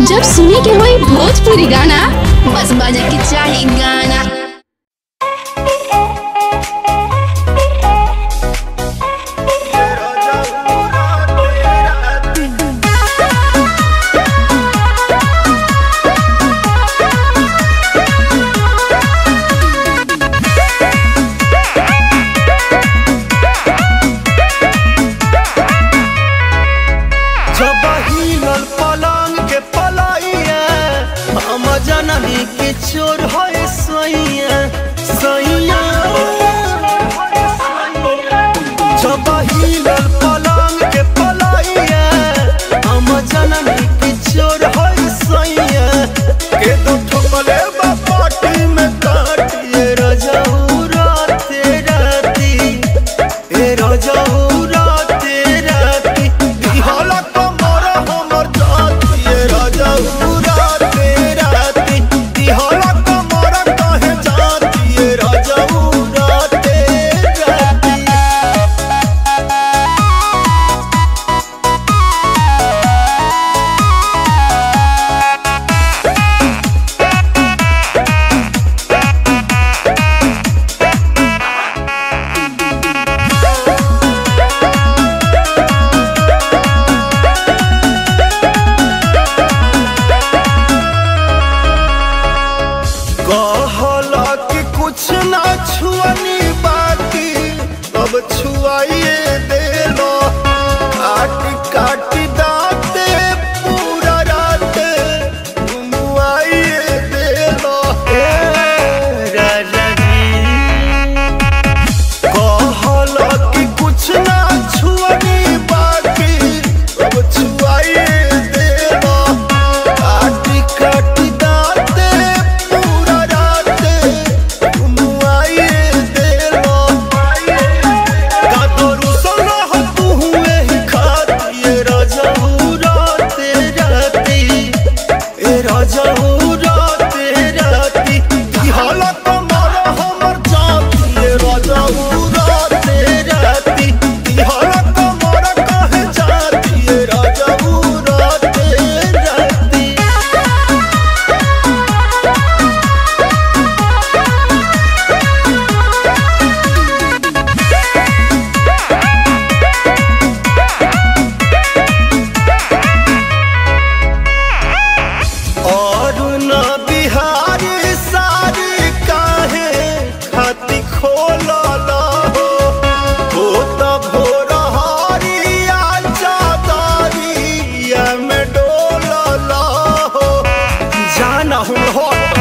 जब सुने के होई भोजपुरी गाना बस बजे के चाही गाना जब हिलल पलंग के पलाइया हम जननी के चोर है सैया सैया जब हिलल पलंग के पलाइया हम जननी के चोर है सैया के दो ठोकले बा पाटी में काटिए रजऊ राते राती ए रजऊ राते राती दिहला कमर हमर जाती ए रजऊ राते राती दिहला कमर कहे जाती ए रजऊ राते राती कहला कि कुछ ना छुअनी बाकी अब छुआइए देलो काट काट दाते पूरा रात घुमुआइए देलो ए राजा जी कहला कि कुछ ना छुअनी बाकी अब छुआइए देलो काटी काटी दाते पूरा राते घुमुआइए देलो कादरू सोना हो तू हुए ही खाती ए राजाऊ राते राती ए राजाऊ राते राती की हालत कमर हमर जाती ए राजाऊ राते राती की हालत कमर कहे जाती ए राजाऊ राते राती और न बिहारी सारी काहे खाती खोलल हो हो त भोर हरिया चादरिया में डोलल हो जाना हूँ हट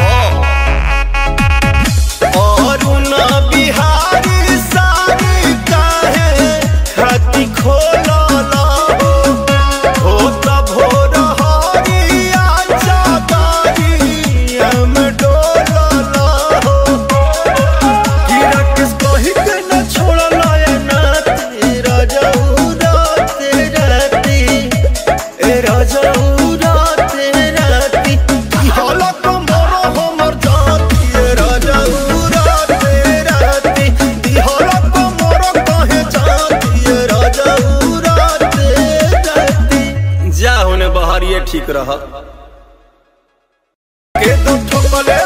और न बिहारी सारी काहे खाती खोलल हो हो त भोर हरिया चादरिया में डोलल हो कि राकेश कही के न छोड़ल ए नाती राजाऊ राते राती ए राजाऊ राते राती की हालत कमर हमर जाती ए राजाऊ राते राती की हालत कमर कहे जाती ए राजाऊ राते राती जा होने बहरिए ठीक रह के दो ठोकले